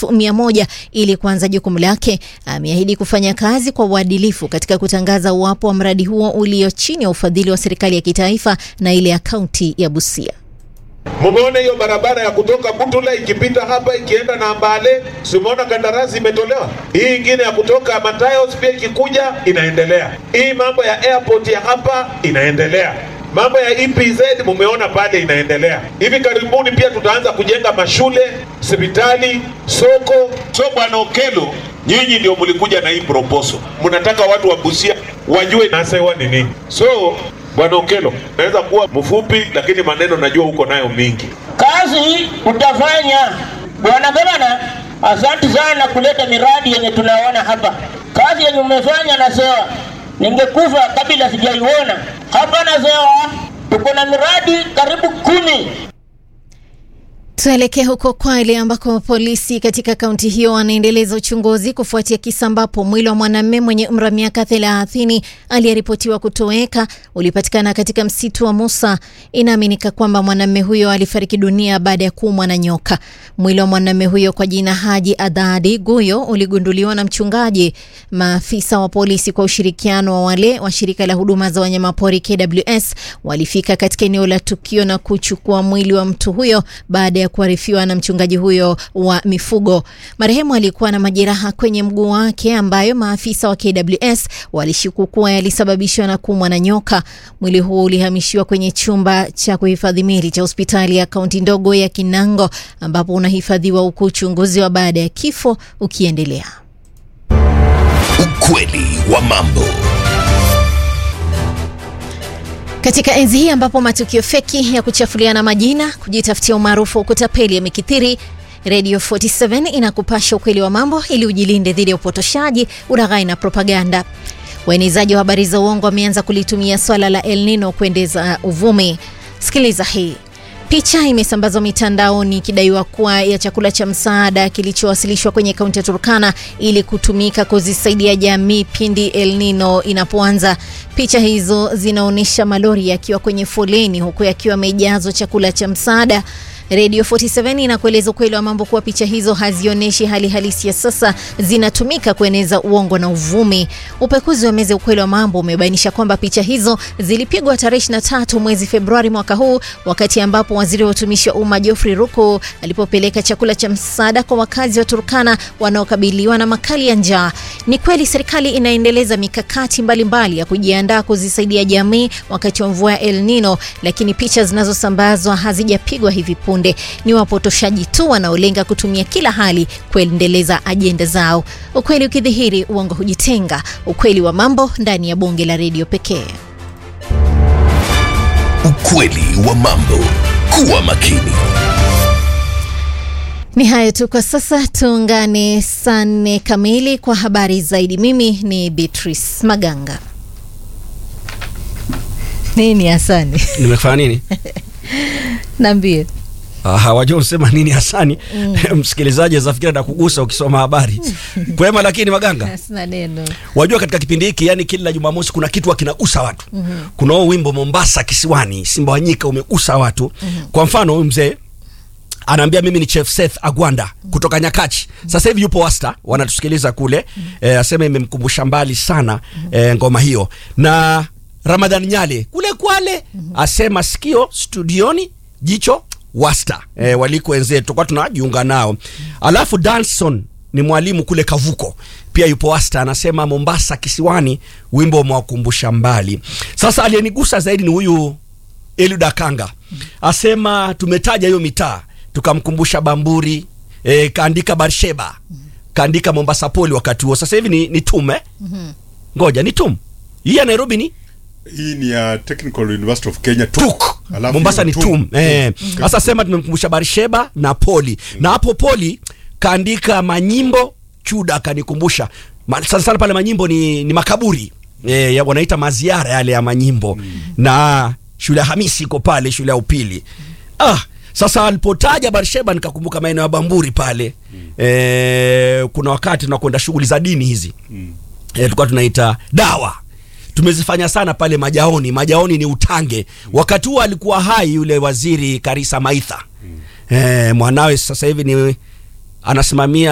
elfu mia moja ili kuanza jukumu lake, ameahidi kufanya kazi kwa uadilifu katika kutangaza uwapo wa mradi huo ulio chini ya ufadhili wa serikali ya kitaifa na ile ya kaunti ya Busia. Mumeona hiyo barabara ya kutoka Butula ikipita hapa ikienda na Mbale, simeona kandarasi imetolewa. Hii ingine ya kutoka Matayos pia ikikuja inaendelea. Hii mambo ya airport ya hapa inaendelea. Mambo ya EPZ mumeona pale inaendelea. Hivi karibuni pia tutaanza kujenga mashule, hospitali, soko. So bwana Okelo, nyinyi ndio mlikuja na hii proposal, mnataka watu wa Busia wajue nasewa ni nini. So bwana Okelo, naweza kuwa mfupi, lakini maneno najua uko nayo mingi. Kazi utafanya bwana gavana. Asante sana kuleta miradi yenye tunaona hapa. Kazi yenye umefanya na sewa, ningekufa kabla sijaiona hapa na sewa. Tuko na miradi karibu kumi. Tuelekee huko Kwale ambako polisi katika kaunti hiyo wanaendeleza uchunguzi kufuatia kisa ambapo mwili wa mwanamume mwenye umri wa miaka thelathini aliyeripotiwa kutoweka ulipatikana katika msitu wa Musa. Inaaminika kwamba mwanamume huyo alifariki dunia baada ya kuumwa na nyoka. Mwili wa mwanamume huyo kwa jina Haji Adhadi Guyo uligunduliwa na mchungaji. Maafisa wa polisi kwa ushirikiano wa wale wa shirika la huduma za wanyamapori KWS walifika katika eneo la tukio na kuchukua mwili wa mtu huyo baada ya kuarifiwa na mchungaji huyo wa mifugo. Marehemu alikuwa na majeraha kwenye mguu wake ambayo maafisa wa KWS walishuku kuwa yalisababishwa na kuumwa na nyoka. Mwili huo ulihamishiwa kwenye chumba cha kuhifadhi mili cha hospitali ya kaunti ndogo ya Kinango ambapo unahifadhiwa huku uchunguzi wa baada ya kifo ukiendelea. Ukweli wa mambo. Katika enzi hii ambapo matukio feki ya kuchafuliana majina, kujitafutia umaarufu wa kutapeli yamekithiri, Radio 47 inakupasha ukweli wa mambo ili ujilinde dhidi ya upotoshaji, ulaghai na propaganda. Waenezaji wa habari za uongo wameanza kulitumia swala la El Nino kuendeza uvumi. Sikiliza hii. Picha imesambazwa mitandaoni ikidaiwa kuwa ya chakula cha msaada kilichowasilishwa kwenye kaunti ya Turkana ili kutumika kuzisaidia jamii pindi El Nino inapoanza. Picha hizo zinaonyesha malori yakiwa kwenye foleni huku yakiwa yamejazwa chakula cha msaada. Radio 47 inakueleza ukweli wa mambo kuwa picha hizo hazionyeshi hali halisi ya sasa, zinatumika kueneza uongo na uvumi. Upekuzi wa meza ukweli wa mambo umebainisha kwamba picha hizo zilipigwa tarehe 23 mwezi Februari mwaka huu, wakati ambapo waziri wa utumishi wa umma Geoffrey Ruku alipopeleka chakula cha msaada kwa wakazi wa Turkana wanaokabiliwa na makali ya njaa. Ni kweli serikali inaendeleza mikakati mbalimbali mbali ya kujiandaa kuzisaidia jamii wakati wa mvua ya El Nino, lakini picha zinazosambazwa hazijapigwa hivi punde. Ni wapotoshaji tu wanaolenga kutumia kila hali kuendeleza ajenda zao. Ukweli ukidhihiri, uongo hujitenga. Ukweli wa mambo ndani ya bonge la redio pekee. Ukweli wa mambo. Kuwa makini. Ni hayo tu kwa sasa, tuungane saa nne kamili kwa habari zaidi. Mimi ni Beatrice Maganga. Nini Hasani? Nimefanya nini? Naambie. Ah, wajua unasema nini Hasani? Mm. Msikilizaji azafikira na kugusa ukisoma habari. Kwema lakini Maganga. Sina neno. Wajua katika kipindi hiki yani kila Jumamosi kuna kitu kinagusa watu. Mm -hmm. Kuna huo wimbo Mombasa kisiwani, Simba wa nyika umegusa watu. Mm -hmm. Kwa mfano huyu mzee anaambia mimi ni Chef Seth Agwanda kutoka Nyakachi. Sasa hivi yupo Wasta, wanatusikiliza kule. Eh, asema imemkumbusha mbali sana eh, ngoma hiyo. Na Ramadhan Nyale kule Kwale asema sikio studioni, jicho Wasta. Eh, waliko wenzetu kwa tunajiunga nao. Alafu Danson ni mwalimu kule Kavuko pia yupo Wasta, anasema Mombasa kisiwani, wimbo umewakumbusha mbali. Sasa aliyenigusa zaidi ni huyu Eliud Akanga, asema tumetaja hiyo mitaa tukamkumbusha Bamburi e, kaandika Barsheba kaandika Mombasa Poli wakati huo. Sasa hivi ni, ni tume ngoja ni tum hii ya Nairobi ni hii ni ya Technical University of Kenya tuk Alafu Mombasa ni hiyo tum tum. eh. Mm. Sasa sema tumemkumbusha Barsheba na Poli na hapo Poli kaandika manyimbo Chuda akanikumbusha Ma- sana sana pale manyimbo ni, ni makaburi eh, ya wanaita maziara yale ya manyimbo na shule ya Hamisi iko pale shule ya upili ah sasa alipotaja Barsheba nikakumbuka maeneo ya Bamburi pale eh, kuna wakati tunakwenda shughuli za dini hizi eh, tulikuwa tunaita dawa tumezifanya sana pale Majaoni. Majaoni ni Utange. Wakati huo alikuwa hai yule waziri Karisa Maitha eh, mwanawe sasa hivi ni anasimamia